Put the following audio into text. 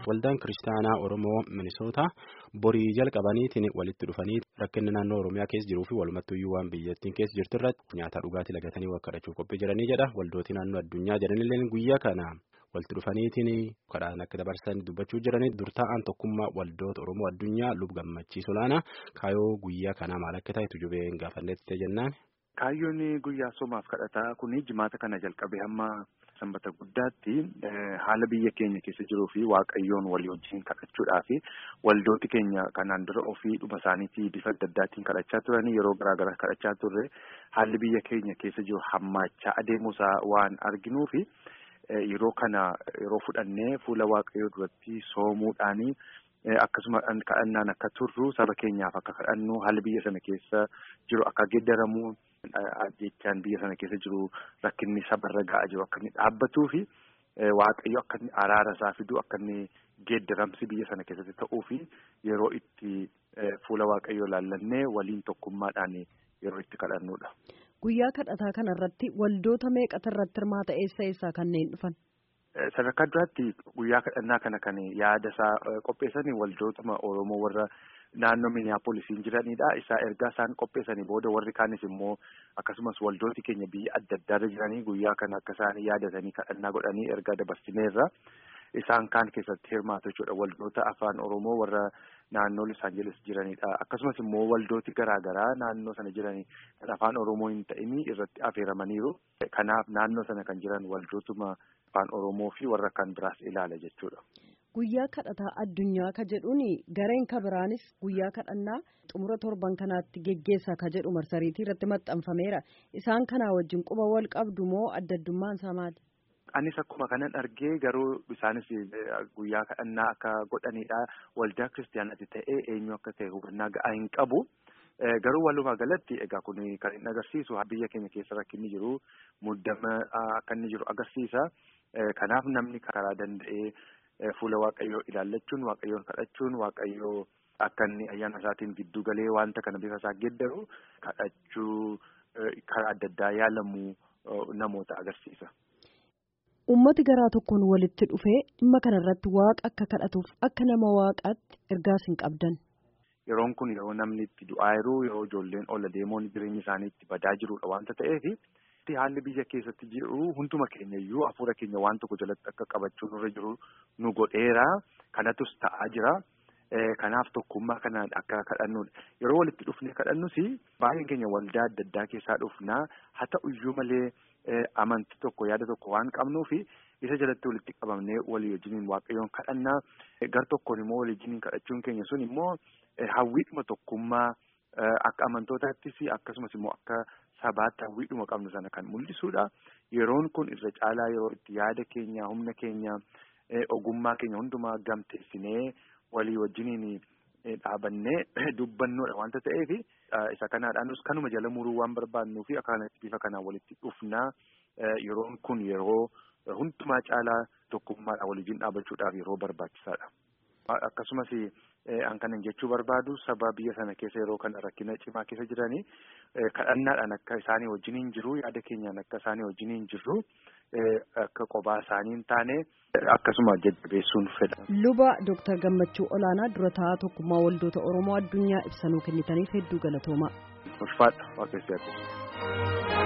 Waldaan Kiristaanaa Oromoo Minisootaa borii jalqabaniitiin walitti dhufanii rakkinni naannoo Oromiyaa keessa jiruu fi walumattuyyuu waan biyyattiin keessa jirtu irratti nyaata dhugaatii lagatanii wakkadhachuuf qophii jiranii jedha. Waldootii naannoo addunyaa jedhanillee guyyaa kana walitti dhufaniitiin kadhaan akka dabarsan dubbachuu jiranii durtaa'aan tokkummaa waldoota Oromoo addunyaa lub gammachiisu laana kaayoo guyyaa kanaa maal akka ta'e tujubeen gaafannetti jennaan. Kaayyoon guyyaa soomaaf kadhataa kun jimaata kana jalqabee hamma sanbata guddaatti haala biyya keenya keessa jiruu fi waaqayyoon walii wajjin kadhachuudhaa fi waldooti keenya kanaan dura ofii dhuma isaaniitii bifa adda addaatiin kadhachaa turanii yeroo garaa garaa kadhachaa turre haalli biyya keenya keessa jiru hammaachaa adeemuusaa waan arginuu fi yeroo kana yeroo fudhannee fuula waaqayyoo duratti soomuudhaanii. Akkasuma kadhannaan akka turru saba keenyaaf akka kadhannu haalli biyya sana keessa jiru akka geeddaramu jechaan biyya sana keessa jiru rakkinni sabarra ga'aa jiru akka inni dhaabbatuu fi waaqayyo akka inni araara isaa fiduu akka inni geeddaramsi biyya sana keessatti ta'uu fi yeroo itti fuula waaqayyoo laallannee waliin tokkummaadhaan yeroo itti kadhannudha. Guyyaa kadhataa kana irratti waldoota meeqatu irratti hirmaata eessa eessaa kanneen dhufan? Sadarkaa duraatti guyyaa kadhannaa kana kan yaada isaa qopheessanii waldootuma Oromoo warra naannoo Miniyaapoolisiin jiranidha. Isaa ergaa isaan qopheessanii booda warri kaanis immoo akkasumas waldooti keenya biyya adda addaarra jiranii guyyaa kana akka isaan yaadatanii kadhannaa godhanii ergaa dabarsineerra. Isaan kaan keessatti hirmaatu jechuudha. Waldoota afaan Oromoo warra naannoo Los Angeles jiranidha. Akkasumas immoo waldooti garaa garaa naannoo sana jiranii kan afaan Oromoo hin ta'in irratti affeeramaniiru. Kanaaf naannoo sana kan jiran waldootuma afaan Oromoo fi warra kan biraas ilaala jechuudha. Guyyaa kadhataa addunyaa ka jedhuun gareen ka biraanis guyyaa kadhannaa xumura torban kanaatti geggeessa ka jedhu marsariitii irratti maxxanfameera. Isaan kanaa wajjin quba wal qabdu moo adda addummaan isaa maali? Anis akkuma kanan argee garuu isaanis guyyaa kadhannaa akka godhanidha. Waldaa kiristaanaatti ta'ee eenyu akka ta'e hubannaa ga'aa hin qabu. Garuu walumaa galatti egaa kun kan inni agarsiisu biyya keenya keessa rakkinni jiru muddama akka inni jiru agarsiisa. Kanaaf namni karaa danda'ee fuula waaqayyoo ilaallachuun waaqayyoon kadhachuun waaqayyoo akka inni ayyaana isaatiin giddu galee wanta kana bifa isaa geeddaru kadhachuu karaa adda addaa yaalamu namoota agarsiisa. Uummati garaa tokkoon walitti dhufee dhimma kana irratti waaqa akka kadhatuuf akka nama waaqaatti ergaas hin qabdan. Yeroon kun yeroo namni itti du'aa jiru yeroo ijoolleen ola deemoon jireenya isaanii itti badaa jirudha waanta ta'eef haalli biyya keessatti jiru hunduma keenya iyyuu hafuura keenya waan tokko jalatti akka qabachuu nurra jiru nu godheera kanatus ta'aa jira. Kanaaf tokkummaa kanaan akka kadhannudha. Yeroo walitti dhufnee kadhannus baay'een keenya waldaa adda addaa keessaa dhufnaa haa ta'u iyyuu malee amantii tokko yaada tokko waan qabnuufi isa jalatti walitti qabamnee walii wajjiniin waaqayyoon kadhannaa gar tokkoon immoo walii wajjiniin kadhachuun keenya sun immoo hawwiidhuma tokkummaa akka amantootaattis akkasumas immoo akka sabaatti hawwiidhuma qabnu sana kan mul'isuudha. Yeroon kun irra caalaa yeroo itti yaada keenya humna keenya ogummaa keenya hundumaa gamteessinee. walii wajjiniin dhaabannee dubbannoodha wanta ta'eef isa kanaadhaanus kanuma jala muruu waan barbaadnuu fi akkanatti bifa kanaan walitti dhufnaa yeroon kun yeroo hundumaa caalaa tokkummaadhaan walii wajjin dhaabachuudhaaf yeroo barbaachisaadha. Akkasumas an kanan jechuu barbaadu saba biyya sana keessa yeroo kana rakkina cimaa keessa jiranii kadhannaadhaan akka isaanii wajjiniin jiru yaada keenyaan akka isaanii wajjiniin jirru akka qophaa isaanii hin taane akkasuma jajjabeessuun fedha. Luba Dooktar Gammachuu Olaanaa dura taa'aa tokkummaa waldoota Oromoo addunyaa ibsanuu kennitaniif hedduu galatoomaa. Ulfaadha waaqessi